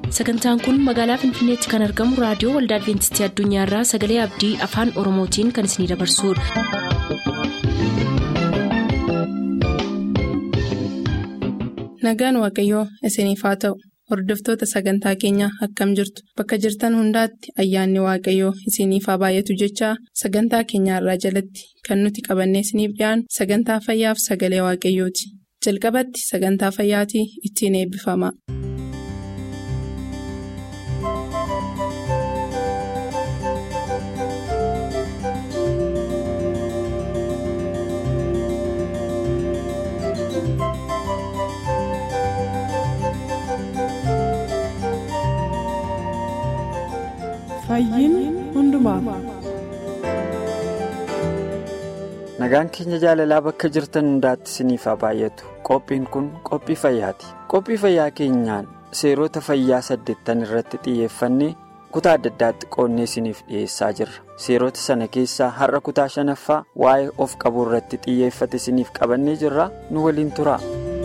sagantaan kun magaalaa finfinneetti kan argamu raadiyoo waldaa adventistii addunyaarraa sagalee abdii afaan oromootiin kan isinidabarsudha. nagaan waaqayyoo isiniif haa ta'u hordoftoota sagantaa keenyaa akkam jirtu bakka jirtan hundaatti ayyaanni waaqayyoo isiniif haa baay'atu jechaa sagantaa keenyaarraa jalatti kan nuti qabannee isiniif dhiyaanu sagantaa fayyaaf sagalee waaqayyooti jalqabatti sagantaa fayyaatii ittiin eebbifama. nagaan keenya jaalalaa bakka jirtan hundaatti isiniif haa baay'atu qophiin kun qophii fayyaati qophii fayyaa keenyaan seerota fayyaa saddeettan irratti xiyyeeffannee kutaa adda addaatti qoonnee isiniif dhiyeessaa jirra seerota sana keessaa har'a kutaa shanaffaa waa'ee of qabuu irratti xiyyeeffate isiniif qabannee jirra nu waliin tura.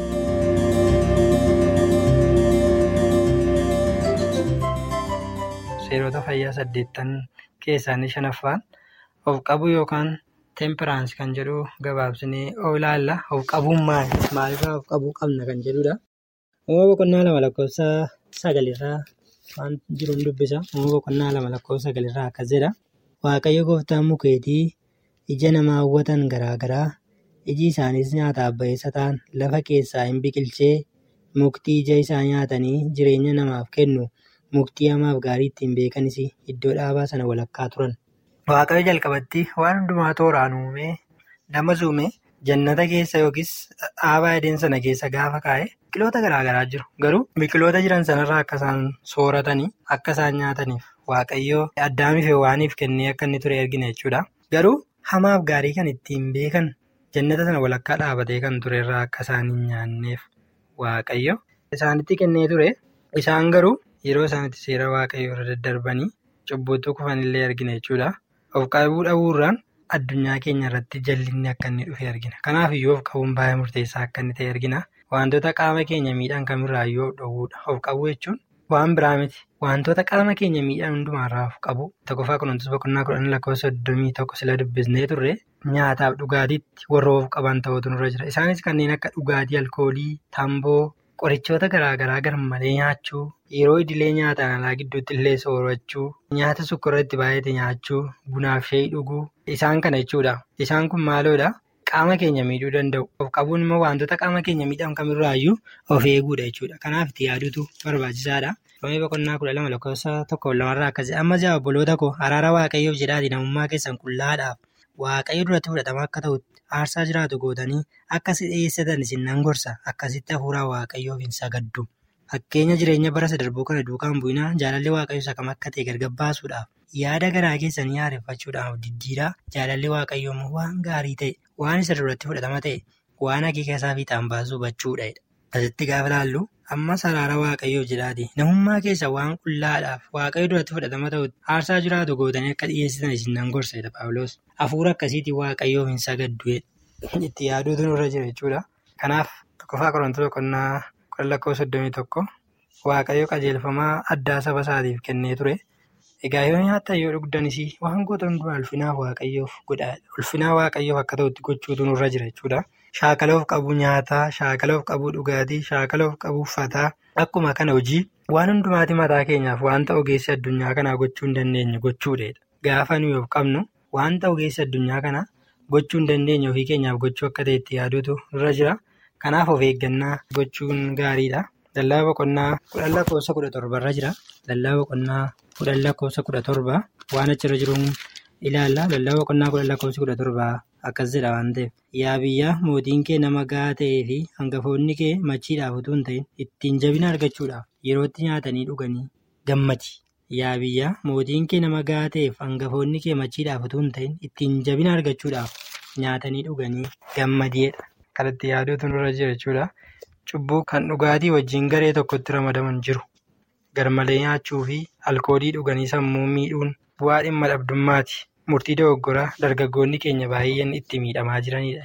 seerota fayyaa saddeettan keessaa shanaffaan of qabuu yookaan teempiraansii kan jedhu gabaabsinee of ilaalla of qabuun maali maalirraa of qabuu qabna kan jedhudha. uumama boqonnaa lama lakkoofsa sagalirraa waan jiruun dubbisa uumama boqonnaa lama lakkoofsa sagalirraa akkas jedha waaqayyo gooftaan mukeetii ija nama hawwatan garaagaraa iji isaaniis nyaataaf ba'eessa ta'an lafa keessaa hin biqilchee muktii ija isaa nyaatanii jireenya namaaf kennu. muktii hamaaf gaarii ittiin beekanis iddoo dhaabaa sana walakkaa turan. Waaqayyo jalqabatti waan hundumaa tooraan uumee nama uume jannata keessa yookiis dhaabaa edeen sana keessa gaafa kaa'e biqiloota garaagaraa jiru. Garuu biqiloota jiran sanarraa akka isaan sooratanii akka isaan nyaataniif waaqayyo addaamiif waaniif kennee akka inni ture argina jechuudha. Garuu hamaaf gaarii kan ittiin beekan jannata sana walakkaa dhaabatee kan turerraa akka isaan hin nyaanneef waaqayyo isaanitti kennee ture isaan garuu. Yeroo isaanitti seera waaqayyoo irra daddarbanii cubbuutti kufanillee argina jechuudha. Of qabuu dhabuurraan addunyaa keenya irratti jallinni akka inni dhufe argina. Kanaaf iyyuu of qabuun baay'ee murteessaa akka inni ta'e argina. Wantoota qaama keenya miidhan kamirraayyuu of dhowwuudha. Of qabuu jechuun waan biraa miti. Wantoota qaama keenya miidhan hundumaarraa of qabu. Tokkoffaa kunuunsa boqonnaa kudhan lakkoofsa soddomii tokko sila dubbisnee turre nyaataaf dhugaatiitti warra of qaban ta'utu nurra jira. Isaanis kanneen akka dhugaatii alkoolii, tamboo. Qorichoota garaagaraa garmalee nyaachuu yeroo idilee nyaataan alaa gidduutti illee soorachuu nyaata sukkaara itti baay'ate nyaachuu bunaaf shayii dhuguu isaan kana jechuudha. Isaan kun maaloodha qaama keenya miidhuu danda'u. Of qabuun immoo wantoota qaama keenya miidhan kamirraayyuu of eeguudha jechuudha. Kanaaf itti yaaduutu barbaachisaadha. Roomee boqonnaa kudha lama lakkoofsa tokkoof lamarraa akkasii amma ja'a obboloota koo araara waaqayyoof jedhaati namummaa keessan qullaadhaaf waaqayyo duratti fudhatama akka ta'utti aarsaa jiraatu gootanii akkasi dhiyeessatan isin nan gorsa akkasitti hafuuraa waaqayyoof hin sagaddu. Fakkeenya jireenya bara darbuu kana duukaan bu'inaa jaalalli waaqayyoo isa kam akka ta'e gargar baasuudhaaf yaada garaa keessanii haareffachuudhaaf diddiiraa jaalalli waaqayyoo immoo waan gaarii ta'e waan isa duratti fudhatama ta'e waan akeeka isaa fiixaan baasuu hubachuudha. Asitti gaafa ilaallu ammas araara waaqayyoof jedhaati namummaa keessa waan qullaadhaaf waaqayyo duratti fudhatama ta'utti aarsaa jiraatu gootanii akka dhiyeessitan isin nan gorsa Paawuloos. Hafuura akkasiitiin waaqayyoof hin sagaddu itti yaaduutu nurra jira jechuudha. Kanaaf tokkoffaa Qorontoos boqonnaa kudha lakkoofsa soddomii tokko waaqayyo qajeelfamaa addaa saba isaatiif kennee ture. Egaa yoo nyaattan yoo dhugdanis waan goota hundumaa ulfinaa waaqayyoof godhaa ulfinaa waaqayyoof akka ta'utti gochuutu nurra jira jechuudha. Shaakala of qabuu nyaataa, shaakala of qabuu dhugaatii, shaakala of qabuu uffataa akkuma kana hojii waan hundumaati mataa keenyaaf wanta ogeessi addunyaa kanaa gochuu hin dandeenye gochuudha. Gaafa nuyi of qabnu wanta ogeessi addunyaa kanaa gochuu hin dandeenye ofii keenyaaf gochuu akka ta'e itti yaaduutu nurra jira. Kanaaf of eeggannaa gochuun gaariidha. Lallabaa boqonnaa kudhan lakkoofsa kudha torbarra jira. Lallabaa boqonnaa kudhan lakkoofsa kudha torba waan achirra jiruun ilaalla. Lallabaa boqonnaa kudhan lakkoofsa kudha torbaa akkas jedha waan ta'eef. Yaa biyya mootiin kee nama gahaa ta'ee fi hangafoonni kee machiidhaaf utuu hin ta'in ittiin jabina argachuudhaaf yerootti nyaatanii dhuganii gammadi. Yaa biyya mootiin kee nama gahaa ta'eef hangafoonni kee machiidhaaf utuu hin ta'in ittiin jabina argachuudhaaf nyaatanii dhuganii gammadiidha. Kan itti yaaduutu nurra jira jechuudha. Cubbuu kan dhugaatii wajjin garee tokkotti ramadaman jiru. Garmalee nyaachuu fi alkoolii dhuganii sammuu miidhuun bu'aa dhimma dhabdummaati. Murtii dogoggoraa dargaggoonni keenya baay'een itti miidhamaa jiranidha jechuudha.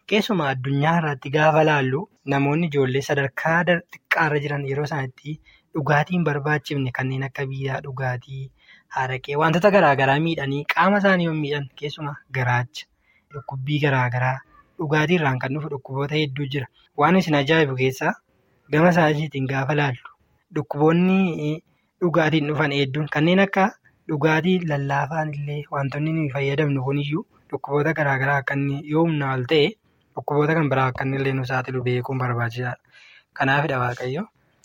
Keessumaa addunyaa irratti gaafa laallu namoonni ijoollee sadarkaa xiqqaarra jiran yeroo isaan itti dhugaatiin barbaachifne kanneen akka biiraa dhugaatii, haraqee wantoota garaagaraa miidhanii qaama isaanii yoo miidhan keessumaa garaacha, dhukkubbii garaagaraa dhugaatii irraan kan dhufu dhukkuboota hedduu jira. Waan isin ajaa'ibu keessaa gama isaaniitiin gaafa laallu dhukkuboonni dhugaatiin dhufan hedduun kanneen akka dhugaatii lallaafaan illee wantoonni nuyi fayyadamnu kuniyyuu dhukkuboota garaagaraa akka inni yoo humna ol ta'e dhukkuboota kan biraa akka inni illee nu saaxilu beekuun barbaachisaadha. Kanaafidha Waaqayyo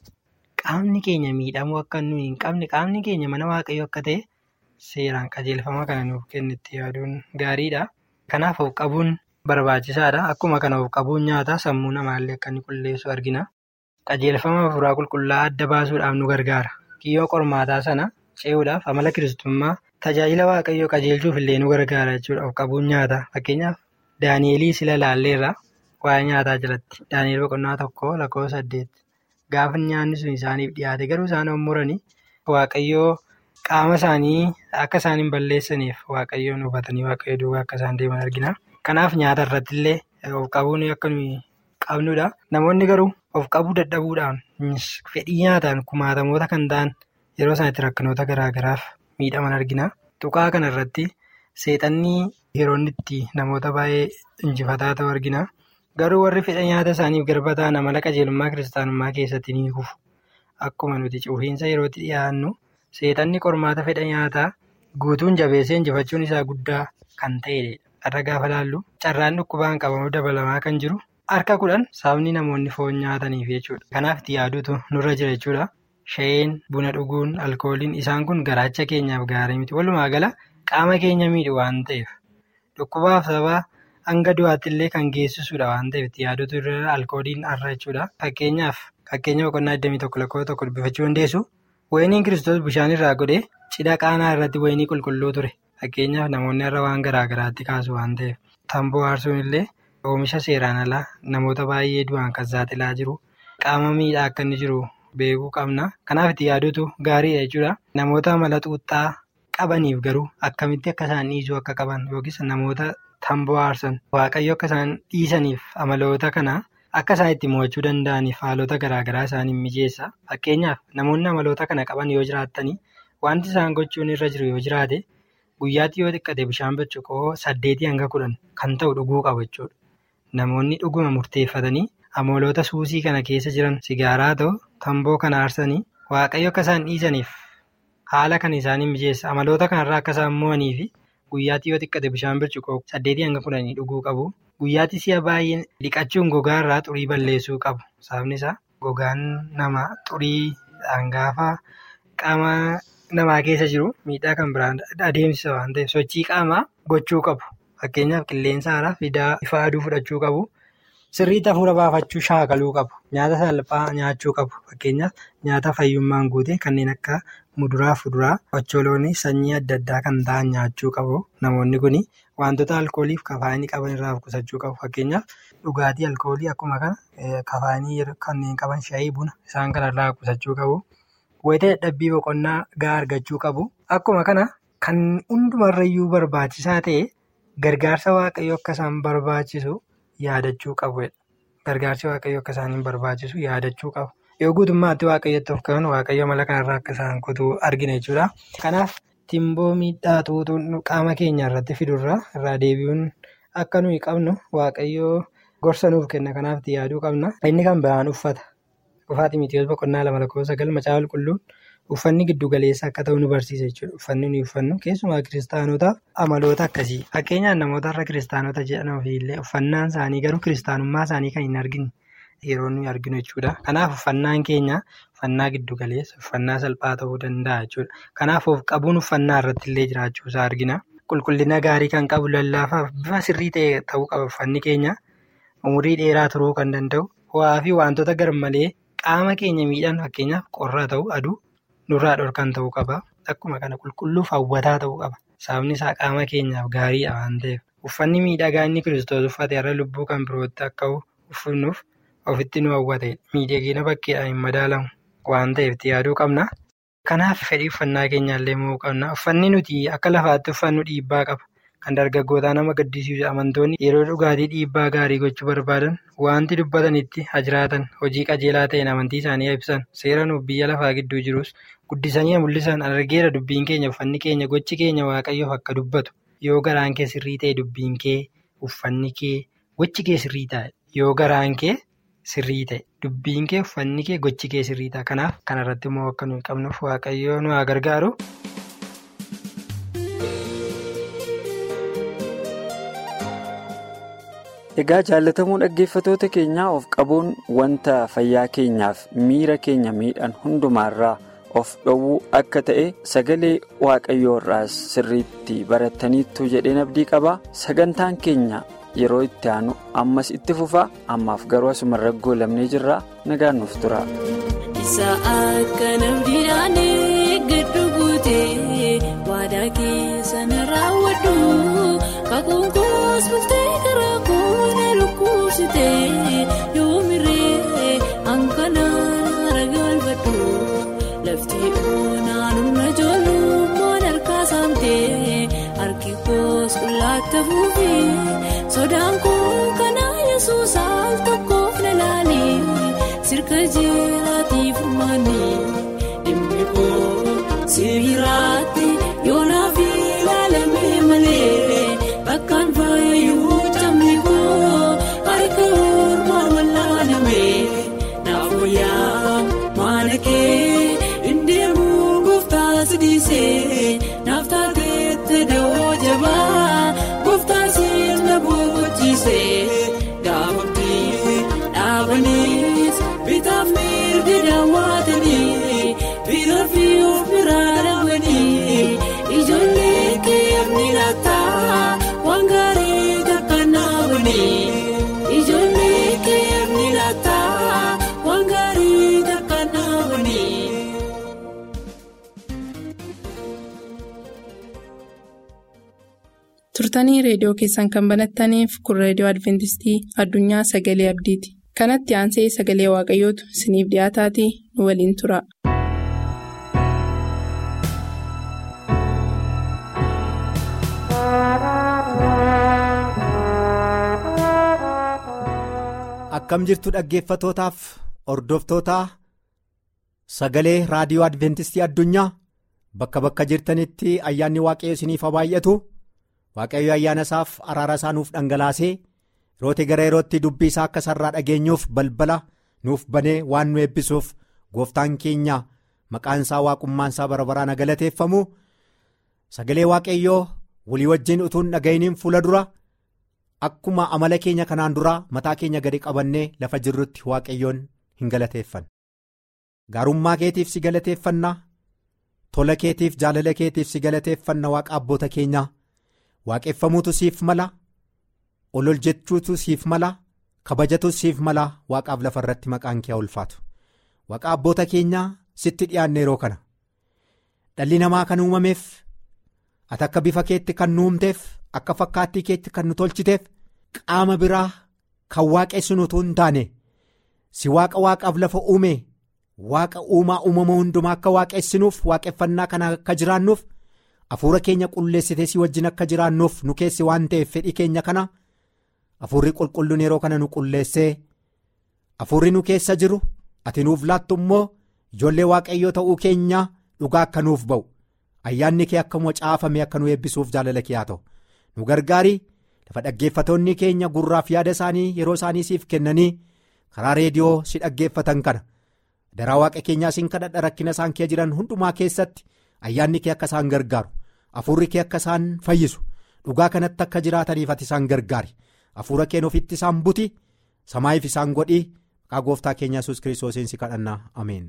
qaamni keenya miidhamuu akka nuyi hin qabne qaamni keenya mana Waaqayyo akka ta'e seeraan qajeelfama kana nuuf kennetti yaaduun gaariidha. Kanaaf of qabuun barbaachisaadha. Akkuma kana of qabuun nyaata sammuu namaallee akka inni qulleessu argina. Qajeelfama hafuuraa qulqullaa'aa adda baasuudhaaf nu gargaara. Kiyyoo qormaataa sana ce'uudhaaf amala kiristoommaa tajaajila waaqayyoo qajeelchuuf illee nu gargaara jechuudha. Of qabuun nyaata. Fakkeenyaaf Daani'elii sila laalleerra waa'ee nyaataa jalatti. Daani'el boqonnaa tokko lakkoofsa saddeet. Gaafa nyaanni sun isaaniif dhiyaate garuu isaan muranii waaqayyoo qaama isaanii akka isaan hin balleessaniif waaqayyoon hubatanii waaqayyo duukaa akka isaan deeman argina. Kanaaf nyaata irratti illee of qabuun akka nuyi qabnudha. Namoonni garuu of qabuu dadhabuudhaan fedhii nyaataan kumaatamoota kan ta'an yeroo isaan itti rakkinoota garaagaraaf miidhaman argina. Tuqaa kana irratti seexanni yeroo inni itti namoota baay'ee injifataa ta'u argina. Garuu warri fedha nyaata isaaniif garba ta'an amala qajeelummaa kiristaanummaa keessatti ni kufu. Akkuma nuti cufiinsa yerootti dhiyaannu seexanni qormaata fedha nyaataa guutuun jabeessee injifachuun isaa guddaa kan ta'edha. Irra gaafa laallu carraan dhukkubaan qabamu dabalamaa kan jiru harka kudhan sababni namoonni foon nyaataniif jechuudha. Kanaaf itti yaaduutu nurra jira jechuudha. Shayeen, buna dhuguun, alkooliin isaan kun garaacha keenyaaf gaarii miti. Walumaa gala qaama keenya miidhu waan ta'eef dhukkubaaf sababa hanga du'aatti illee kan geessisudha waan ta'eef itti yaaduutu irra alkooliin har'a jechuudha. Fakkeenyaaf fakkeenya boqonnaa 21 lakkoofsa tokko dubbifachuu dandeessu. Wayiniin kiristoos bishaan irraa godhee cidha qaanaa irratti wayinii qulqulluu ture. Fakkeenyaaf namoonni irra waan garaagaraatti kaasu waan ta'eef tamboo aarsuun illee oomisha seeraan alaa namoota baay'ee du'aan kan saaxilaa jiru qaama miidhaa akka inni jiru beekuu qabna. Kanaaf itti yaaduutu gaariidha jechuudha. Namoota amala xuuxxaa qabaniif garuu akkamitti akka isaan dhiisuu akka qaban yookiis namoota tamboo aarsan waaqayyo akka isaan dhiisaniif amaloota kana akka isaan itti mo'achuu danda'aniif haalota garaagaraa isaaniin mijeessa. Fakkeenyaaf namoonni amaloota kana qaban yoo jiraattanii wanti isaan gochuun irra jiru yoo jiraate guyyaatti yoo xiqqate bishaan burcuqoo saddeetii hanga kudhan kan ta'u dhuguu qabu jechuudha. Namoonni dhuguma murteeffatanii amaloota suusii kana keessa jiran sigaaraa ta'u tamboo kana aarsanii waaqayyo akka isaan dhiisaniif haala kan isaaniin mijeessa. Amaloota kanarraa akka isaan mo'anii fi guyyaatti yoo xiqqate bishaan burcuqoo saddeetii hanga kudhanii dhuguu qabu. Guyyaatti si'a baay'ee dhiqachuun gogaa irraa xurii balleessuu qabu. Sababni isaa gogaan namaa xurii dhangaafaa qaama namaa keessa jiru miidhaa kan biraan adeemsisa waan ta'eef sochii qaamaa gochuu qabu. Fakkeenyaaf qilleensa haaraa fidaa ifa aduu fudhachuu qabu. Sirriitti hafuura baafachuu shaakaluu qabu. Nyaata salphaa nyaachuu qabu. Fakkeenyaaf nyaata fayyummaan guute kanneen akka muduraa fi fuduraa ocholoonii sanyii adda addaa kan ta'an nyaachuu qabu. Namoonni kun wantoota alkoolii fi kafaanii qaban irraa of qusachuu qabu. Fakkeenyaaf dhugaatii alkoolii akkuma kana kafaanii kanneen qaban shaayii buna isaan kanarraa of qusachuu qabu. Wayita dadhabbii boqonnaa gahaa argachuu qabu. Akkuma kana kan hundumarrayyuu barbaachisaa ta'e gargaarsa waaqayyoo akka isaan barbaachisu yaadachuu qabu. Gargaarsi waaqayyoo akka isaaniin barbaachisu yaadachuu qabu. Yoo guutummaatti waaqayyotti of qaban waaqayyo mala kanarraa akka isaan kutuu argina jechuudha. Kanaaf timboo miidhaa xuuxuun qaama keenya irratti fidurraa irraa deebi'uun akka nuyi qabnu waaqayyoo gorsa nuuf kenna. Kanaaf itti yaaduu qabna. Inni kan biraan uffata. Ufaa Ximitiyoos boqonnaa lama lakkoofsa sagal macaafa qulqulluun uffanni giddu galeessa akka ta'u nu barsiisa jechuudha. Uffanni nuyi uffannu keessumaa kiristaanotaaf amaloota akkasii. Fakkeenyaaf namoota irra kiristaanota jedhan illee uffannaan isaanii garuu kiristaanummaa isaanii kan hin argine yeroo nuyi arginu jechuudha. Kanaaf uffannaan keenya uffannaa giddu galeessa uffannaa salphaa ta'uu danda'a jechuudha. Kanaaf of qabuun uffannaa irratti illee jiraachuu isaa argina. Qulqullina gaarii kan qabu lallaafaaf bifa sirrii ta'e ta'uu qaba uffanni keenya. Umurii dheeraa turuu kan danda'u. Ho'aa fi wantoota garmalee qaama keenya miidhan fakkeenyaaf qorra ta'u aduu nurraa dhorkan ta'uu qaba. Akkuma kana qulqulluuf hawwataa ta'uu qaba. Sababni isaa qaama keenyaaf gaariidha waan ta'eef. Uffanni miidhagaa inni kiristoos uffate irra lubbuu kan birootti akka uffannuuf ofitti nu hawwate. Miidhagina bakkeedhaan hin madaalamu waan ta'eef itti yaaduu qabna. Kanaaf fedhii uffannaa keenyaallee mo'uu qabna. Uffanni nuti akka lafaatti uffannu dhiibbaa qaba. kan dargaggootaa nama gaddisiisu amantoonni yeroo dhugaatii dhiibbaa gaarii gochuu barbaadan wanti dubbatanitti hajiraatan hojii qajeelaa ta'een amantii isaanii ibsan seera nuuf biyya lafaa gidduu jirus guddisanii mul'isan argeera dubbiin keenya uffanni keenya gochi keenya waaqayyoof akka dubbatu yoo garaan kee sirrii ta'e dubbiin kee uffanni kee gochi kee sirrii ta'e yoo garaan kee sirrii ta'e dubbiin kee uffanni kee gochi kee sirrii ta'a kanaaf kanarratti immoo akka nuyi qabnuuf waaqayyoo nu haa gargaaru. Egaa jaalatamuu dhaggeeffatoota keenyaa of qabuun wanta fayyaa keenyaaf miira keenya miidhan hundumaarraa of dhowwuu akka ta'e sagalee waaqayyoo irraas sirriitti barattaniittu jedheen abdii qaba sagantaan keenya yeroo itti aanu ammas itti fufa ammaaf garuu asumarra goolabnee jirra nagaan nuuf tura. Isa akka namdiidhaan giddu guutee waadaa keessa na raawwadhu kakuun koos bultee karaa koona lukkuusitee yoomirree hanqanaan ragalfadhu lafti onaan humna ijoollummaan harkaa saamtee harki koos qullaatti fuufee sodaan koo kanaa yesuus al tokkoof na laalee sirka jeeraatiif maanii dhimmi koo sibiiraatti yoonaaf ilaalamee malee bakkaan faayuu cammi koo harka ormaa wallaanamee naaf wayyaa maana kee indeemuu gooftaa sidiisee naaf taateette dawoo jabaa gooftaa sirna boqochiisee gaafatti dhaabaniis bitaaf mirga daawwatanii bira fi of biraa dhabanii ijoollee keemni laataa waan gaarii kakkannaabanii ijoollee keemni laataa waan gaarii kakkannaabanii. turtanii reediyoo keessan kan banattaniif kun reediyoo adventistii addunyaa sagalee abdiiti kanatti aansee sagalee waaqayyootu isiniif dhiyaataatii nu waliin tura. akkam jirtu dhaggeeffatootaaf hordoftootaa sagalee raadiyoo adventistii addunyaa bakka bakka jirtanitti ayyaanni waaqayyo isiniif haa baay'atu waaqayyo ayyaana isaaf araara isaa nuuf dhangalaasee yerootti gara yerootti dubbii isaa akka sarraa dhageenyuuf balbala nuuf banee waan nu eebbisuuf gooftaan keenya maqaan isaa waaqummaan isaa bara baraan galateeffamu sagalee waaqayyoo walii wajjin utuun dhaga'iniin fuula dura. Akkuma amala keenya kanaan duraa mataa keenya gadi qabannee lafa jirrutti waaqayyoon hin galateeffanna. Gaarummaa keetiif si galateeffanna tola keetiif jaalala keetiif si galateeffanna waaqa abboota keenyaa waaqeffamuutu siif mala ol jechuutu siif mala kabajatu siif mala waaqaaf lafa irratti maqaan kee ulfaatu waaqa abboota keenyaa sitti dhiyaanne yeroo kana dhalli namaa kan uumameef ati akka bifa keetti kan nu uumteef. Akka fakkaattii keetti kan nu tolchiteef qaama biraa kan waaqessinu utuu hin taane si waaqa waaqaaf lafa uume waaqa uumaa uumama hundumaa akka waaqessinuuf waaqeffannaa kana akka jiraannuuf hafuura keenya qulleessitee si wajjin akka jiraannuuf nu keessi waan ta'eef fedhii keenya kana hafuurri qulqulluun yeroo kana nu qulleessee hafuurri nu keessa jiru ati nuuf laattu immoo ijoollee waaqayyoo ta'uu keenya dhugaa akka nuuf ba'u ayyaanni kee akkuma caafame akka nu eebbisuuf jaalala kee haa ta'u. nu gargaari lafa dhaggeeffatoonni keenya gurraaf yaada isaanii yeroo isaanii siif kennanii karaa reediyoo si dhaggeeffatan kana daraa waaqa keenyaa siin kadhadha rakkina isaan kee jiran hundumaa keessatti ayyaanni kee akka isaan gargaaru hafuurri kee akka isaan fayyisu dhugaa kanatti akka jiraataniif ati isaan gargaari hafuura keen ofitti isaan buti samaayiif isaan godhii maqaa gooftaa keenya yesus kiristoosiin si kadhannaa ameen.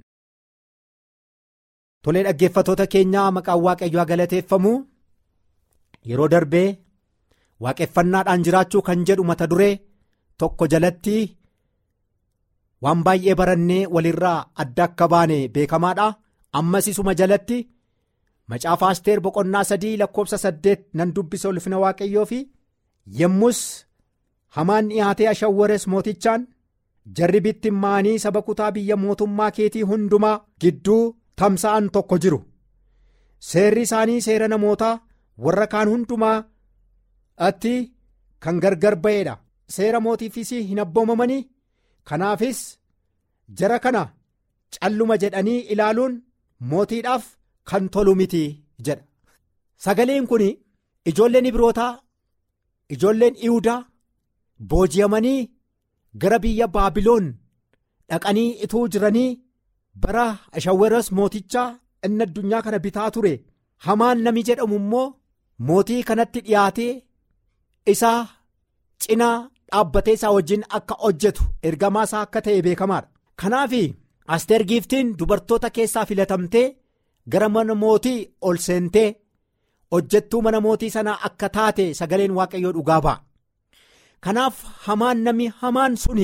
tolee dhaggeeffatoota keenyaa maqaan waaqayyoo galateeffamu yeroo darbee. waaqeffannaadhaan jiraachuu kan jedhu mata duree tokko jalatti waan baay'ee barannee walirraa adda akka baane beekamaadha ammas isuma jalatti macaafa asteer boqonnaa sadii lakkoofsa saddeet nan dubbisa ulfina waaqayyoo fi yemmus hamaan dhiyaatee ashawwares mootichaan jarri bittimmaanii saba kutaa biyya mootummaa keetii hundumaa gidduu tamsa'an tokko jiru seerri isaanii seera namootaa warra kaan hundumaa. atti kan gargar ba'eedha seera mootiifis hin abboomamanii kanaafis jara kana calluma jedhanii ilaaluun mootiidhaaf kan tolu miti jedha sagaleen kun ijoolleen ibrootaa ijoolleen ihudaa booji'amanii gara biyya baabiloon dhaqanii ituu jiranii bara ashawweros mootichaa inni addunyaa kana bitaa ture hamaan nami jedhamu immoo mootii kanatti dhiyaatee isaa cinaa dhaabbatee isaa wajjin akka hojjetu ergamaa isaa akka ta'e beekamaadha kanaaf asteer giiftiin dubartoota keessaa filatamtee gara mana mootii ol seentee hojjettuu mana mootii sanaa akka taate sagaleen waaqayyoo dhugaa ba'a kanaaf hamaan nami hamaan suni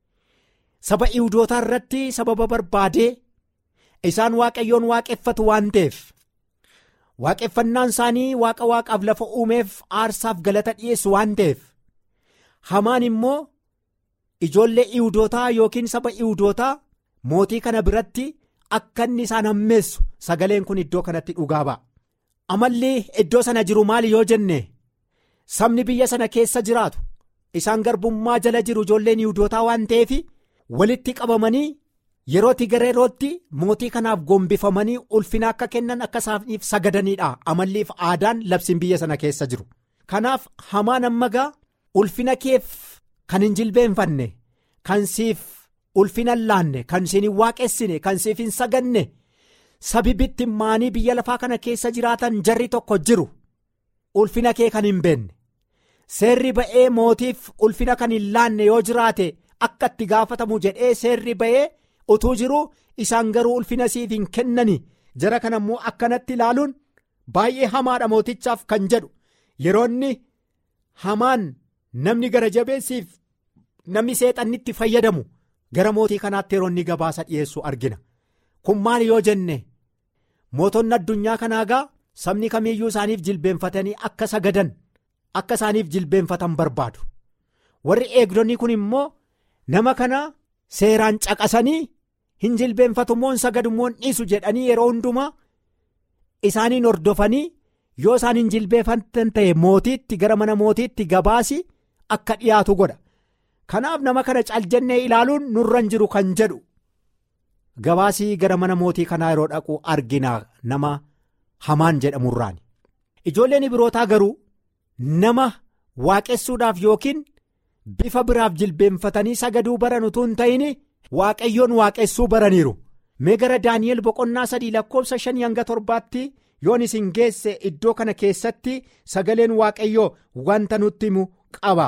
saba iwudootaa irratti sababa barbaadee isaan waaqayyoon waaqeffatu waan ta'eef waaqeffannaan isaanii waaqa waaqaaf lafa uumeef aarsaaf galata dhiyeessu waan ta'eef hamaan immoo ijoollee iwudootaa yookiin saba iwudootaa mootii kana biratti akka inni isaan hammeessu sagaleen kun iddoo kanatti dhugaa ba'a. amalli iddoo sana jiru maali yoo jenne sabni biyya sana keessa jiraatu isaan garbummaa jala jiru ijoolleen iwudootaa waan ta'eef walitti qabamanii yerootti gara yerootti mootii kanaaf gombifamanii ulfina akka kennan akka isaaniif sagadaniidha amalliif aadaan labsiin biyya sana keessa jiru kanaaf hamaan ammagaa ulfina keef kan hin jilbeenfanne kan siif ulfina laanne kan siin hin waaqessine kan siif hin saganne. sabi bittimmaanii biyya lafaa kana keessa jiraatan jarri tokko jiru ulfina kee kan hin beenne seerri ba'ee mootiif ulfina kan hin laanne yoo jiraate akka itti gaafatamu jedhee seerri ba'ee utuu jiru isaan garuu ulfina siif hin kennani jara kana immoo akkanatti ilaaluun baay'ee hamaadha mootichaaf kan jedhu yeroonni hamaan namni gara jabeessiif namni seexannitti fayyadamu gara mootii kanaatti yeroonni gabaasa dhiyeessu argina kun maali yoo jenne. mootonni addunyaa kanaa gaa sabni kamiiyyuu isaaniif jilbeenfatanii akka sagadan akka isaaniif jilbeenfatan barbaadu warri eegdonni kun immoo nama kana seeraan caqasanii hin jilbeenfatu moo hin sagadu moo hin dhiisu jedhanii yeroo hundumaa isaaniin hordofanii yoo isaan hin jilbeenfatan ta'e mootiitti gara mana mootiitti gabaasi akka dhiyaatu godha kanaaf nama kana caljannee ilaaluun nurra hin jiru kan jedhu. gabaasii gara mana mootii kanaa yeroo dhaqu argina nama hamaan jedhamurraani ijoolleen birootaa garuu nama waaqessuudhaaf yookiin bifa biraaf jilbeenfatanii sagaduu baran utuu hin ta'in waaqayyoon waaqessuu baraniiru mee gara daani'el boqonnaa sadii lakkoofsa shanii hanga torbaatti yoon isin geesse iddoo kana keessatti sagaleen waaqayyoo wanta nutti himu qaba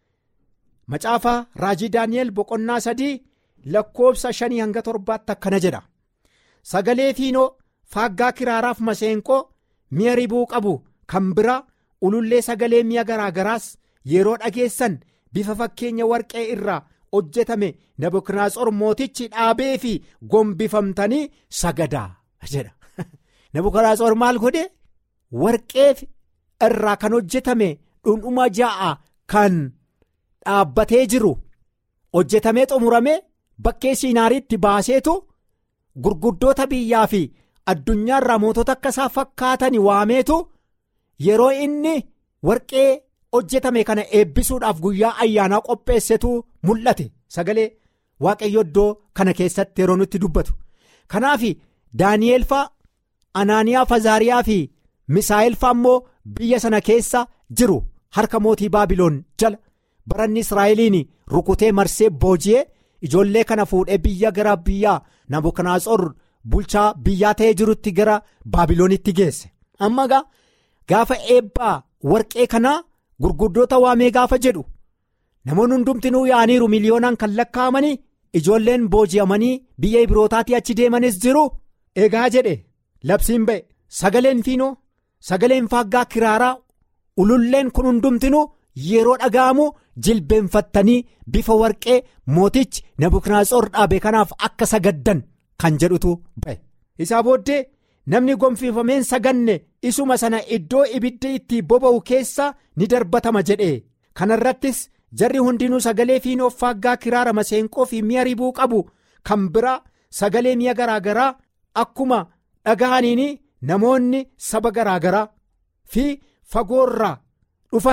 macaafa raajii daani'el boqonnaa sadii. lakkoofsa shanii hanga torbaatti akkana jedha sagalee fiinoo faaggaa kiraaraaf maseenqoo mi'a ribuu qabu kan biraa ulullee sagalee mi'a garaagaraas yeroo dhageessan bifa fakkeenya warqee irraa hojjetame nabukadnezar mootichi dhaabee fi gombifamtanii sagadaa jedha nabukadnezar maal godhe warqee irraa kan hojjetame dhundhuma ja'a kan dhaabbatee jiru hojjetamee xumurame. Bakkee siinaariitti baaseetu gurguddoota biyyaa fi addunyaarraa mootota akka isaa fakkaatan waameetu yeroo inni warqee hojjetame kana eebbisuudhaaf guyyaa ayyaanaa qopheessetu mul'ate sagalee waaqayyo iddoo kana keessatti yeroo nutti dubbatu kanaaf daani'eel faa anaaniyaa fazaariyaa fi misaa'el faa immoo biyya sana keessa jiru harka mootii baabiloon jala baranni israa'eliin rukutee marsee booji'ee. ijoollee kana fuudhee biyya gara biyyaa nabukadnezar bulchaa biyyaa ta'ee jirutti gara baabiloonitti geesse amma gaa gaafa eebbaa warqee kanaa gurguddoota waamee gaafa jedhu namoonni hundumtinuu yaaniiru miliyoonaan kan lakkaa'amanii ijoolleen booji'amanii biyya ibrootaatii achi deemanis jiru egaa jedhe labsiin ba'e sagaleen fiinoo sagaleen faaggaa kiraaraa ululleen kun hundumtinuu. yeroo dhaga'amu jilbeenfattanii bifa warqee mootichi nabukadnezar dhaabe kanaaf akka sagaddan kan jedhutu ba'e isaa booddee namni gonfifameen saganne isuma sana iddoo ibiddi itti boba'u keessa ni darbatama jedhe kanarrattis jarri hundinuu sagalee fiinoo faaggaa kiraara maseenqoo fi mi'a ribuu qabu kan biraa sagalee mi'a garaagaraa akkuma dhaga'aniin namoonni saba garaagaraa fi fagoorraa dhufan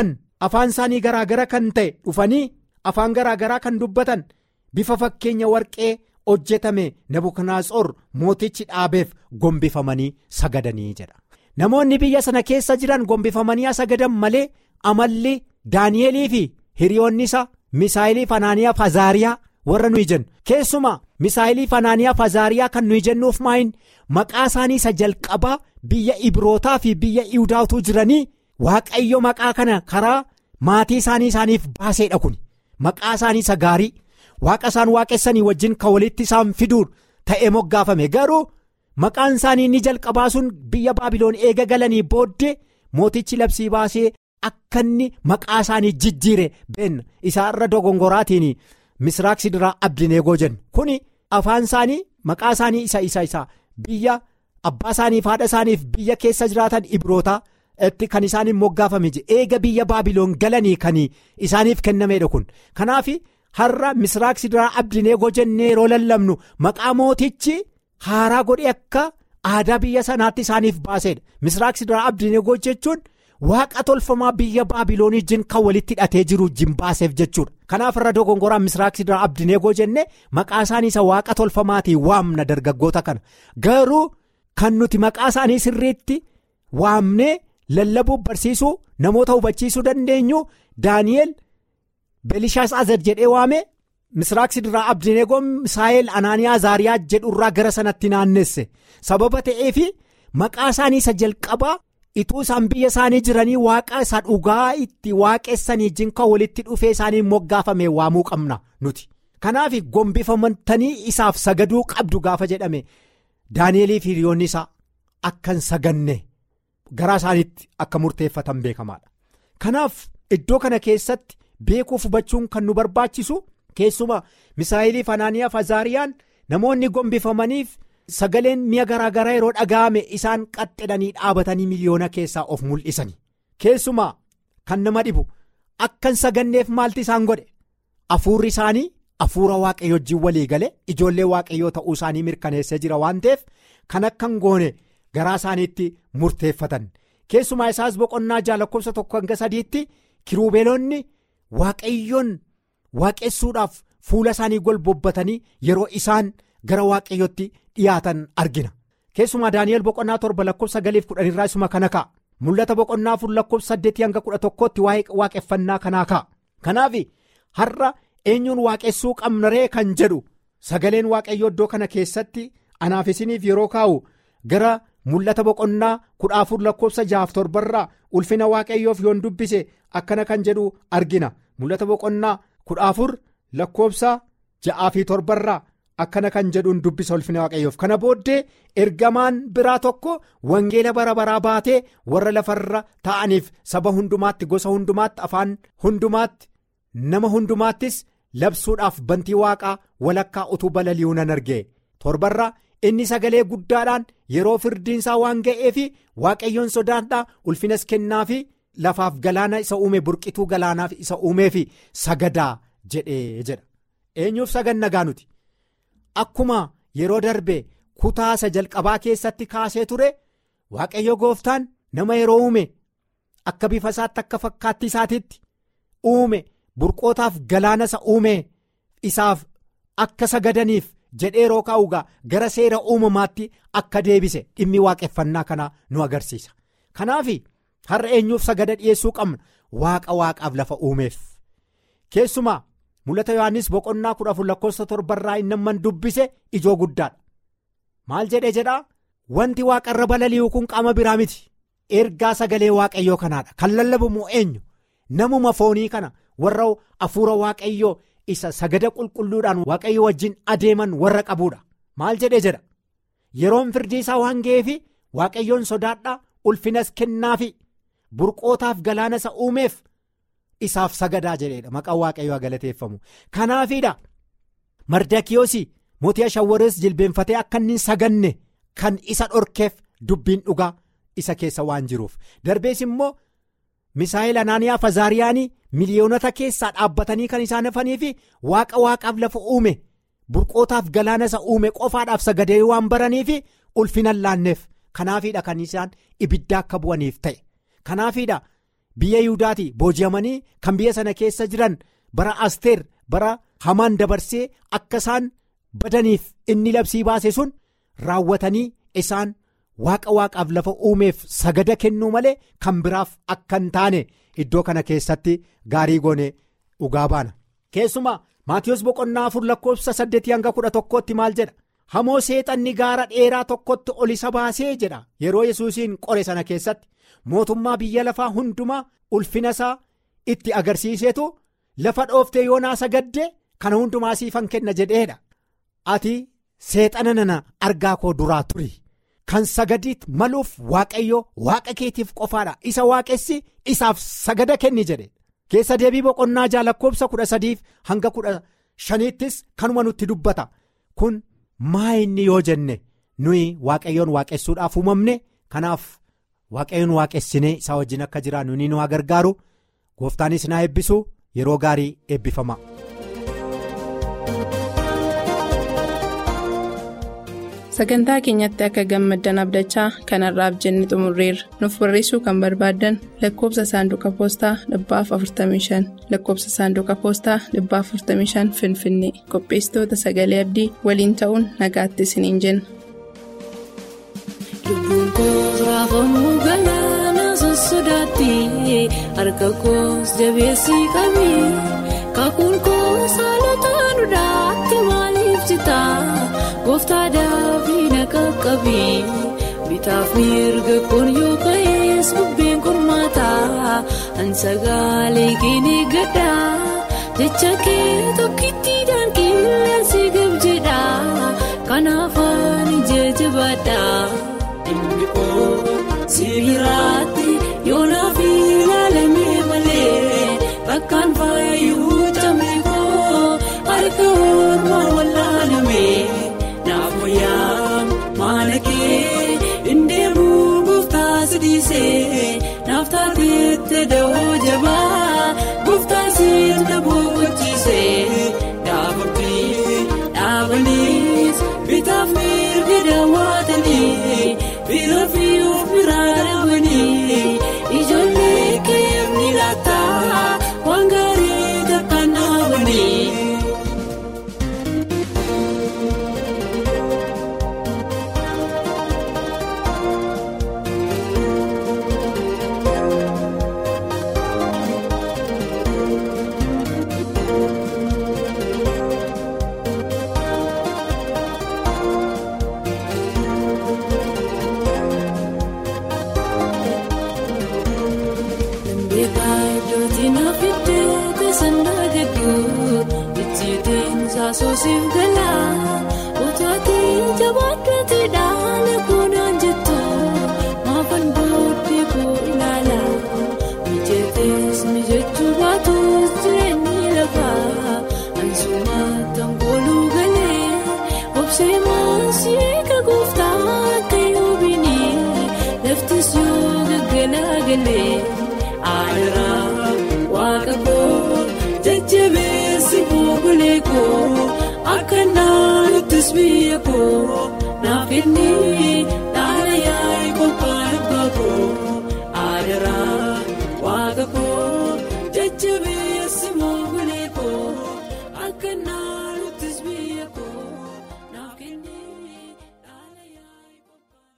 afaan isaanii garaagara kan ta'e dhufanii afaan garaagaraa kan dubbatan bifa fakkeenya warqee hojjetame nabukanaasor mootichi dhaabeef gombifamanii sagadanii jedha. namoonni biyya sana keessa jiran gombifamanii sagadan malee amalli daani'elii fi hiriyoonni isaa misaayilii fanaaniyaa fazaariyaa warra nuyi jennu keessumaa misaayilii fanaaniyaa fazaariyaa kan nuyi jennuuf maayin maqaa isaanii isa jalqabaa biyya ibrootaa fi biyya iwdaatu jiranii waaqayyo maqaa kana karaa maatii isaanii isaaniif baaseedha kun maqaa isaanii isa gaarii waaqa isaan waaqessanii wajjin kan walitti isaan fiduun ta'ee moggaafame garuu. maqaan isaanii inni jalqabaa sun biyya baabiloon eega galanii booddee mootichi labsii baasee akka inni maqaa isaanii jijjiire beenna isaarra dogongoraatiin misraaq sidiraa abdineegoo jennu kuni afaan isaanii maqaa isaanii isa isa isa biyya abbaa isaaniif haadha isaaniif biyya keessa jiraatan ibrootaa itti kan isaaniin moggaafame eega biyya baabiloon galanii kan isaaniif kennameedha kun kanaaf har'a misraaq sidiraa abdineegoo jennee yeroo lallabnu maqaa mootichi. haaraa godhe akka aadaa biyya sanaatti isaaniif baaseedha misraaq sidiraa abdineegoo jechuun waaqa tolfamaa biyya baabiloonii wajjin kan walitti hidhatee jiru wajjin baaseef jechuudha kanaaf irra dogongoraan misraaq sidiraa abdineegoo jenne maqaa isaanii isa waaqa tolfamaatiin waamna dargaggoota kana garuu kan nuti maqaa isaanii sirriitti waamnee lallabuuf barsiisuu namoota hubachiisuu dandeenyu daani'el beelishaas azad jedhee waame. misraaq sidiraa abdineegoon misaayel anaaniyaa zaariyaa jedhurraa gara sanatti naannesse sababa ta'eef maqaa isaanii isa jalqabaa ituu isaan biyya isaanii jiranii waaqa isa dhugaa itti waaqessanii wajjin kan walitti dhufee isaanii moggaafame waamuu qabna nuti kanaaf gombifamtanii isaaf sagaduu qabdu gaafa jedhame daani'elii fi hiriyoonni isaa akkan saganne garaa isaaniitti akka murteeffatan beekamaadha kanaaf iddoo kana keessatti beekuuf hubachuun kan nu barbaachisu. keessuma misaayilii fanaaniyaa fazaariyaan namoonni gombifamaniif sagaleen mi'a garaagaraa yeroo dhaga'ame isaan qaxxedhanii dhaabatanii miliyoona keessaa of mul'isani keessumaa kan nama dhibu akkan saganneef maalti isaan godhe afuurri isaanii afuura waaqayyo wajjin walii gale ijoollee waaqayyoo ta'uu isaanii mirkaneessee jira waan ta'eef kan akkan goone garaa isaaniitti murteeffatan keessumaa isaas boqonnaa jaalakkoofsa tokko hanga sadiitti kiruubeelonni waaqayyoon. waaqessuudhaaf fuula isaanii golbobbatanii yeroo isaan gara waaqayyotti dhiyaatan argina keessumaa daani'el boqonnaa torba lakkoofsa sagaliif kudhanirraa isuma kana ka'a mul'ata boqonnaa afur lakkoofsa saddeetii hanga kudha tokkootti waaqeffannaa kanaa ka'a kanaaf har'a eenyuun waaqessuu qabna ree kan jedhu sagaleen waaqayyoo iddoo kana keessatti anaaf isiniif yeroo kaa'u gara mul'ata boqonnaa kudha afur lakkoofsa jaaf torbarraa ulfina waaqayyoof yoon dubbise akkana kan jedhu argina mul'ata boqonnaa. kudha afur lakkoofsa ja'aa fi torbarraa akkana kan jedhuun dubbisa ulfina waaqayyoof kana booddee ergamaan biraa tokko wangeela bara baraa baatee warra lafarra ta'aniif saba hundumaatti gosa hundumaatti afaan hundumaatti nama hundumaattis labsuudhaaf bantii waaqaa walakkaa utuu balali'uu nan arge torbarraa inni sagalee guddaadhaan yeroo firdiinsaa waan ga'eef waaqayyoon sodaadhaa ulfinas kennaafi. lafaaf galaana isa uume burqituu galaanaaf isa uumeef sagadaa jedhee jedha eenyuuf sagannagaa nuti akkuma yeroo darbe kutaa isa jalqabaa keessatti kaasee ture waaqayyo gooftaan nama yeroo uume akka bifa isaatti akka fakkaatti isaatiitti uume burqootaaf galaana isa uume isaaf akka sagadaniif jedhee yeroo kaa'ugaa gara seera uumamaatti akka deebise dhimmi waaqeffannaa kanaa nu agarsiisa kanaaf. har'a eenyuuf sagada dhiyeessuu qabna waaqa waaqaaf lafa uumeef keessumaa mul'ata yohannis boqonnaa kudha afur lakkoofsa torbarraa inni amman dubbise ijoo guddaadha maal jedhee jedhaa wanti waaqarra balali'u kun qaama biraa miti ergaa sagalee waaqayyoo kanaadha kan lallabamu eenyu namuma foonii kana warra afuura waaqayyoo isa sagada qulqulluudhaan waaqayyo wajjin adeeman warra qabuudha maal jedhee jedha yeroon firdii isaa waan ga'eef waaqayyoon sodaadhaa ulfinas kennaafi. burqootaaf galaana isa uumeef isaaf sagadaa jedheedha maqaan waaqayyoo galateeffamu kanaafiidha mardakiyoosi mootii ashawwarees jilbeenfatee akka inni saganne kan isa dhorkeef dubbiin dhugaa isa keessa waan jiruuf darbees immoo misaa'el anaaniyaa fazaariyaanii miliyoonota keessaa dhaabbatanii kan isaan hafaniif waaqa waaqaaf lafa uume burqootaaf galaana isa uume qofaadhaaf sagadee waan baraniif ulfina laanneef kanaafiidha kan isaan ibidda akka bu'aniif ta'e. kanaafiidha biyya Yihudaati booji'amanii kan biyya sana keessa jiran bara Asteer bara hamaan dabarsee akka isaan badaniif inni labsii baase sun raawwatanii isaan waaqa waaqaaf lafa uumeef sagada kennuu malee kan biraaf akka hin taane iddoo kana keessatti gaarii goone dhugaa baana. Keessumaa Maatiyus boqonnaa afur lakkoofsa saddeetii hanga kudha tokkootti maal jedha hamoo seexanni gaara dheeraa tokkotti ol isa baasee jedha yeroo yesuusiin qore sana keessatti mootummaa biyya lafaa hundumaa ulfina isaa itti agarsiiseetu lafa dhooftee yoonaa sagadde kana hundumaa siifan kenna jedheedha ati seexana nana argaa koo duraa turi kan sagadiit maluuf waaqayyo waaqa keetiif qofaadha isa waaqessi isaaf sagada kenni jedhe. keessa deebii boqonnaa jaa lakkoofsa kudha sadiif hanga kudha shaniittis kanuma nutti dubbata kun maa inni yoo jenne nuyi waaqayyoon waaqessuudhaaf uumamne kanaaf waaqayyoon waaqessinee isaa wajjin akka jiraannu ni nu haa gargaaru gooftaanis naa eebbisu yeroo gaarii eebbifama. sagantaa keenyatti akka gammaddan abdachaa kanarraaf jenne xumurreerra nuuf barreessuu kan barbaaddan lakkoofsa saanduqa poostaa 45 lakkoofsa saanduqa poostaa 45 finfinnee qopheessitoota sagalee abdii waliin ta'uun nagaatti isiniin jenna. lubbuun koos raafamuu galaana sossodaatti harka koos jabeessii qabee kakuun koos haalota duudhaatti maaliif citaa gooftaa daafii na qaqqabee bitaaf mirga kun yoo ka'ees bubbeen qormaataa ansagaalee keenee gaddaa jecha kee tokkittiidhaan qilleensi gab jedhaa kanaaf ani jajjabaadhaa. Sibiiraatti yoonaaf ilaalamee malee bakkaan faayuu tamee koo harka ormaa wallaalamee naaf wayyaa maala kee indeemuu gooftaa sidiisee naaf taateette dawoo jabaa gooftaa siidna boqochiisee dhaabbii dhaabaniis bitaaf mirga daawwatanii. Bira fi of biraa dhabanii ijoollee keemni laataa waan gaarii takkaan dhaabanii. Soosiif galaa otaatii jabaadhatti dhaala kunaan jettu maafan booddee koo ilaala mijeetees mijechuu baatus jireenyi lafaa ansumaataan kooluu galee obsee maasii kagooftaa akka yoobinii laftis yoo gaggalaa galee aadaraa waaqa koo jajjabeessi buugulee koo akka naanuttis biyya koo naaf inni